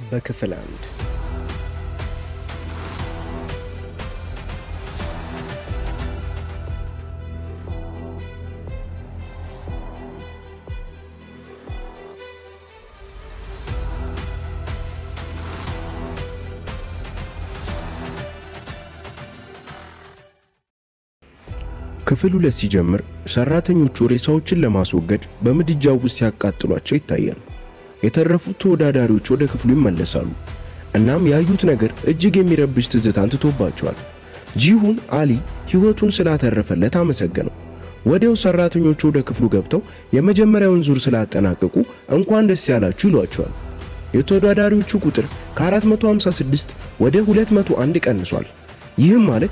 በክፍል አንድ ክፍል ሁለት ሲጀምር ሰራተኞቹ ሬሳዎችን ለማስወገድ በምድጃው ውስጥ ሲያቃጥሏቸው ይታያል። የተረፉት ተወዳዳሪዎች ወደ ክፍሉ ይመለሳሉ። እናም ያዩት ነገር እጅግ የሚረብሽ ትዝታን ትቶባቸዋል። ጂሁን አሊ ሕይወቱን ስላተረፈለት አመሰገነው። ወዲያው ሰራተኞቹ ወደ ክፍሉ ገብተው የመጀመሪያውን ዙር ስላጠናቀቁ እንኳን ደስ ያላችሁ ይሏቸዋል። የተወዳዳሪዎቹ ቁጥር ከ456 ወደ 201 ቀንሷል። ይህም ማለት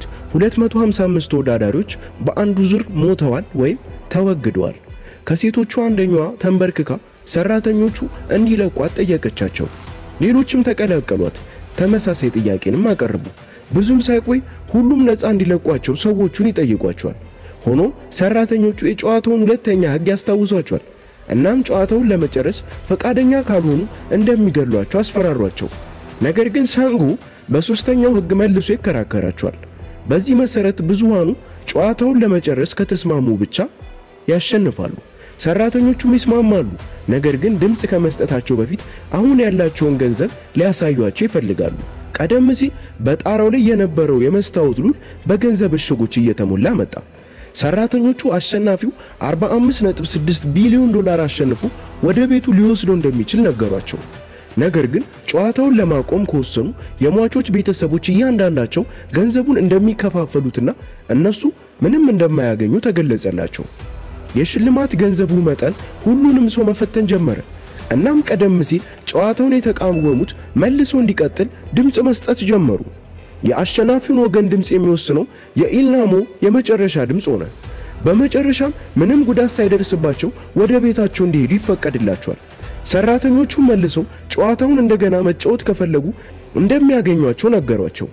255 ተወዳዳሪዎች በአንዱ ዙር ሞተዋል ወይም ተወግደዋል። ከሴቶቹ አንደኛዋ ተንበርክካ ሰራተኞቹ እንዲለቋት ጠየቀቻቸው። ሌሎችም ተቀላቀሏት። ተመሳሳይ ጥያቄንም አቀረቡ። ብዙም ሳይቆይ ሁሉም ነፃ እንዲለቋቸው ሰዎቹን ይጠይቋቸዋል። ሆኖም ሰራተኞቹ የጨዋታውን ሁለተኛ ሕግ ያስታውሷቸዋል። እናም ጨዋታውን ለመጨረስ ፈቃደኛ ካልሆኑ እንደሚገሏቸው አስፈራሯቸው። ነገር ግን ሳንጎ በሦስተኛው ሕግ መልሶ ይከራከራቸዋል። በዚህ መሠረት ብዙሃኑ ጨዋታውን ለመጨረስ ከተስማሙ ብቻ ያሸንፋሉ። ሰራተኞቹም ይስማማሉ። ነገር ግን ድምፅ ከመስጠታቸው በፊት አሁን ያላቸውን ገንዘብ ሊያሳዩአቸው ይፈልጋሉ። ቀደም ሲል በጣራው ላይ የነበረው የመስታወት ሉል በገንዘብ እሽጎች እየተሞላ መጣ። ሰራተኞቹ አሸናፊው 45.6 ቢሊዮን ዶላር አሸንፎ ወደ ቤቱ ሊወስዶ እንደሚችል ነገሯቸው። ነገር ግን ጨዋታውን ለማቆም ከወሰኑ የሟቾች ቤተሰቦች እያንዳንዳቸው ገንዘቡን እንደሚከፋፈሉትና እነሱ ምንም እንደማያገኙ ተገለጸላቸው። የሽልማት ገንዘቡ መጠን ሁሉንም ሰው መፈተን ጀመረ። እናም ቀደም ሲል ጨዋታውን የተቃወሙት መልሶ እንዲቀጥል ድምፅ መስጠት ጀመሩ። የአሸናፊውን ወገን ድምፅ የሚወስነው የኢልናሞ የመጨረሻ ድምፅ ሆነ። በመጨረሻም ምንም ጉዳት ሳይደርስባቸው ወደ ቤታቸው እንዲሄዱ ይፈቀድላቸዋል። ሰራተኞቹ መልሰው ጨዋታውን እንደገና መጫወት ከፈለጉ እንደሚያገኟቸው ነገሯቸው።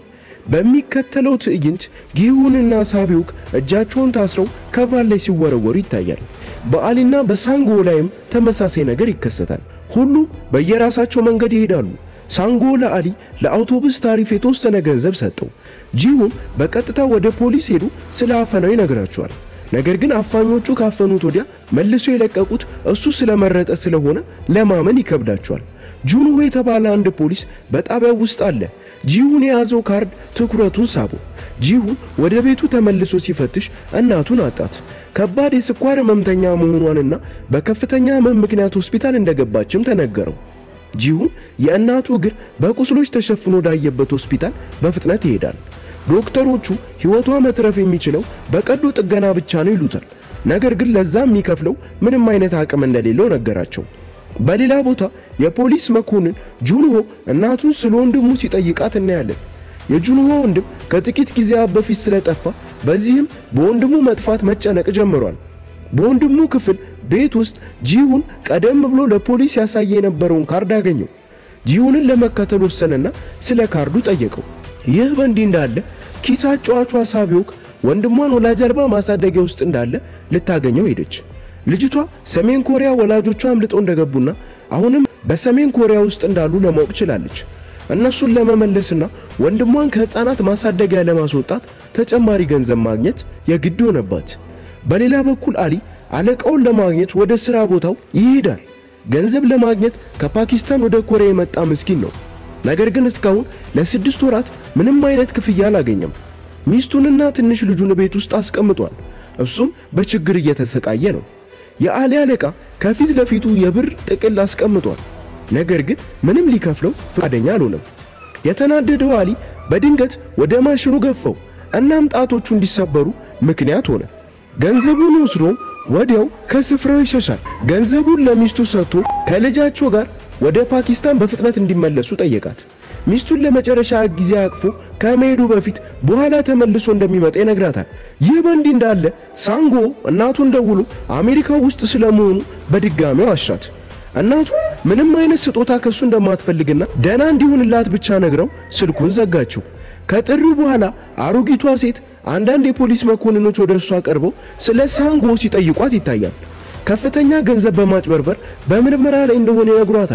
በሚከተለው ትዕይንት ጊሁንና ሳቢውክ እጃቸውን ታስረው ከቫል ላይ ሲወረወሩ ይታያል። በአሊና በሳንጎ ላይም ተመሳሳይ ነገር ይከሰታል። ሁሉም በየራሳቸው መንገድ ይሄዳሉ። ሳንጎ ለአሊ ለአውቶቡስ ታሪፍ የተወሰነ ገንዘብ ሰጠው። ጂሁን በቀጥታ ወደ ፖሊስ ሄዱ ስለ አፈናው ይነግራቸዋል። ነገር ግን አፋኞቹ ካፈኑት ወዲያ መልሶ የለቀቁት እሱ ስለመረጠ ስለሆነ ለማመን ይከብዳቸዋል። ጁንሆ የተባለ አንድ ፖሊስ በጣቢያው ውስጥ አለ። ጂሁን የያዘው ካርድ ትኩረቱን ሳቡ። ጂሁን ወደ ቤቱ ተመልሶ ሲፈትሽ እናቱን አጣት። ከባድ የስኳር ህመምተኛ መሆኗንና በከፍተኛ ህመም ምክንያት ሆስፒታል እንደገባችም ተነገረው። ጂሁን የእናቱ እግር በቁስሎች ተሸፍኖ ወዳየበት ሆስፒታል በፍጥነት ይሄዳል። ዶክተሮቹ ሕይወቷ መትረፍ የሚችለው በቀዶ ጥገና ብቻ ነው ይሉታል። ነገር ግን ለዛ የሚከፍለው ምንም አይነት አቅም እንደሌለው ነገራቸው። በሌላ ቦታ የፖሊስ መኮንን ጁንሆ እናቱን ስለ ወንድሙ ሲጠይቃት እናያለን። የጁንሆ ወንድም ከጥቂት ጊዜያት በፊት ስለጠፋ በዚህም በወንድሙ መጥፋት መጨነቅ ጀምሯል። በወንድሙ ክፍል ቤት ውስጥ ጂሁን ቀደም ብሎ ለፖሊስ ያሳየ የነበረውን ካርድ አገኘው። ጂሁንን ለመከተል ወሰነና ስለ ካርዱ ጠየቀው። ይህ በእንዲህ እንዳለ ኪስ አጫዋቿ ሳቢዮክ ወንድሟን ወላጅ አልባ ማሳደጊያ ውስጥ እንዳለ ልታገኘው ሄደች። ልጅቷ ሰሜን ኮሪያ ወላጆቿ አምልጠው እንደገቡና አሁንም በሰሜን ኮሪያ ውስጥ እንዳሉ ለማወቅ ችላለች። እነሱን ለመመለስና ወንድሟን ከሕፃናት ማሳደጊያ ለማስወጣት ተጨማሪ ገንዘብ ማግኘት የግድ ሆነባት። በሌላ በኩል አሊ አለቃውን ለማግኘት ወደ ሥራ ቦታው ይሄዳል። ገንዘብ ለማግኘት ከፓኪስታን ወደ ኮሪያ የመጣ ምስኪን ነው። ነገር ግን እስካሁን ለስድስት ወራት ምንም አይነት ክፍያ አላገኘም። ሚስቱንና ትንሽ ልጁን ቤት ውስጥ አስቀምጧል። እሱም በችግር እየተሰቃየ ነው። የአሊ አለቃ ከፊት ለፊቱ የብር ጥቅል አስቀምጧል። ነገር ግን ምንም ሊከፍለው ፈቃደኛ አልሆነም። የተናደደው አሊ በድንገት ወደ ማሽኑ ገፋው። እናም ጣቶቹ እንዲሰበሩ ምክንያት ሆነ። ገንዘቡን ወስዶ ወዲያው ከስፍራው ይሸሻል። ገንዘቡን ለሚስቱ ሰጥቶ ከልጃቸው ጋር ወደ ፓኪስታን በፍጥነት እንዲመለሱ ጠየቃት። ሚስቱን ለመጨረሻ ጊዜ አቅፎ ከመሄዱ በፊት በኋላ ተመልሶ እንደሚመጣ ይነግራታል። ይህ በእንዲህ እንዳለ ሳንጎ እናቱን ደውሎ አሜሪካ ውስጥ ስለመሆኑ በድጋሚው አሻት። እናቱ ምንም አይነት ስጦታ ከሱ እንደማትፈልግና ደህና እንዲሆንላት ብቻ ነግረው ስልኩን ዘጋችው። ከጥሪው በኋላ አሮጊቷ ሴት አንዳንድ የፖሊስ መኮንኖች ወደ እርሷ ቀርበው ስለ ሳንጎ ሲጠይቋት ይታያል። ከፍተኛ ገንዘብ በማጭበርበር በምርመራ ላይ እንደሆነ ይነግሯታል።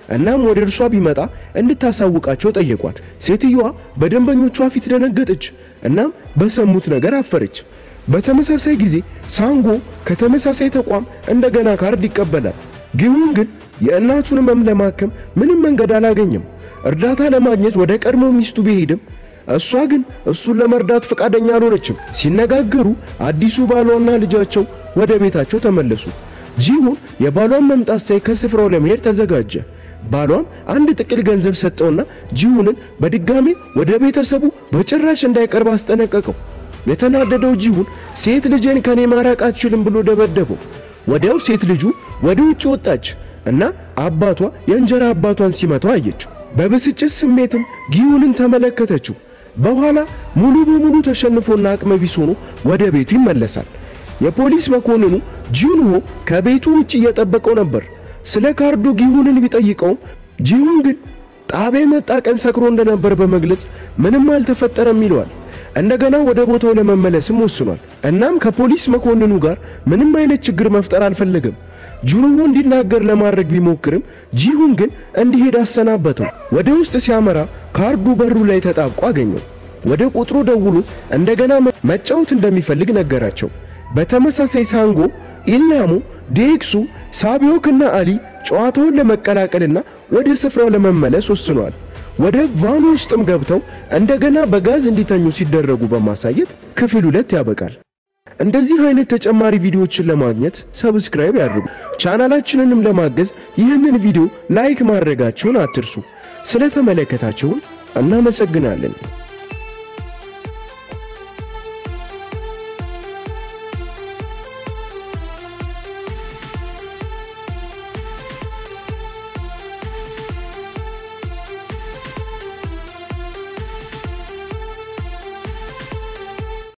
እናም ወደ እርሷ ቢመጣ እንድታሳውቃቸው ጠየቋት። ሴትዮዋ በደንበኞቿ ፊት ደነገጠች። እናም በሰሙት ነገር አፈረች። በተመሳሳይ ጊዜ ሳንጎ ከተመሳሳይ ተቋም እንደገና ካርድ ይቀበላል። ጊሁን ግን የእናቱን ህመም ለማከም ምንም መንገድ አላገኘም። እርዳታ ለማግኘት ወደ ቀድሞ ሚስቱ ቢሄድም እሷ ግን እሱን ለመርዳት ፈቃደኛ አልሆነችም። ሲነጋገሩ አዲሱ ባሏና ልጃቸው ወደ ቤታቸው ተመለሱ። ጂሁን የባሏን መምጣት ሳይ ከስፍራው ለመሄድ ተዘጋጀ። ባሏም አንድ ጥቅል ገንዘብ ሰጠውና ጂሁንን በድጋሜ ወደ ቤተሰቡ በጭራሽ እንዳይቀርብ አስጠነቀቀው። የተናደደው ጂሁን ሴት ልጄን ከኔ ማራቅ አትችልም ብሎ ደበደበው። ወዲያው ሴት ልጁ ወደ ውጭ ወጣች እና አባቷ የእንጀራ አባቷን ሲመታው አየች። በብስጭት ስሜትም ጊሁንን ተመለከተችው። በኋላ ሙሉ በሙሉ ተሸንፎና አቅመ ቢስ ሆኖ ወደ ቤቱ ይመለሳል። የፖሊስ መኮንኑ ጂንሆ ከቤቱ ውጭ እየጠበቀው ነበር። ስለ ካርዱ ጊሁንን ቢጠይቀውም ጂሁን ግን ጣቢያ የመጣ ቀን ሰክሮ እንደነበር በመግለጽ ምንም አልተፈጠረም ይለዋል። እንደገና ወደ ቦታው ለመመለስም ወስኗል። እናም ከፖሊስ መኮንኑ ጋር ምንም አይነት ችግር መፍጠር አልፈለገም። ጁንሆ እንዲናገር ለማድረግ ቢሞክርም ጂሁን ግን እንዲሄድ አሰናበተው። ወደ ውስጥ ሲያመራ ካርዱ በሩ ላይ ተጣብቆ አገኘው። ወደ ቁጥሩ ደውሎ እንደገና መጫወት እንደሚፈልግ ነገራቸው። በተመሳሳይ ሳንጎ፣ ኢልናሞ፣ ዴክሱ፣ ሳቢዮክና አሊ ጨዋታውን ለመቀላቀልና ወደ ስፍራው ለመመለስ ወስኗል። ወደ ቫኑ ውስጥም ገብተው እንደገና በጋዝ እንዲተኙ ሲደረጉ በማሳየት ክፍል ሁለት ያበቃል። እንደዚህ አይነት ተጨማሪ ቪዲዮዎችን ለማግኘት ሰብስክራይብ ያድርጉ። ቻናላችንንም ለማገዝ ይህንን ቪዲዮ ላይክ ማድረጋችሁን አትርሱ። ስለተመለከታችሁን እናመሰግናለን።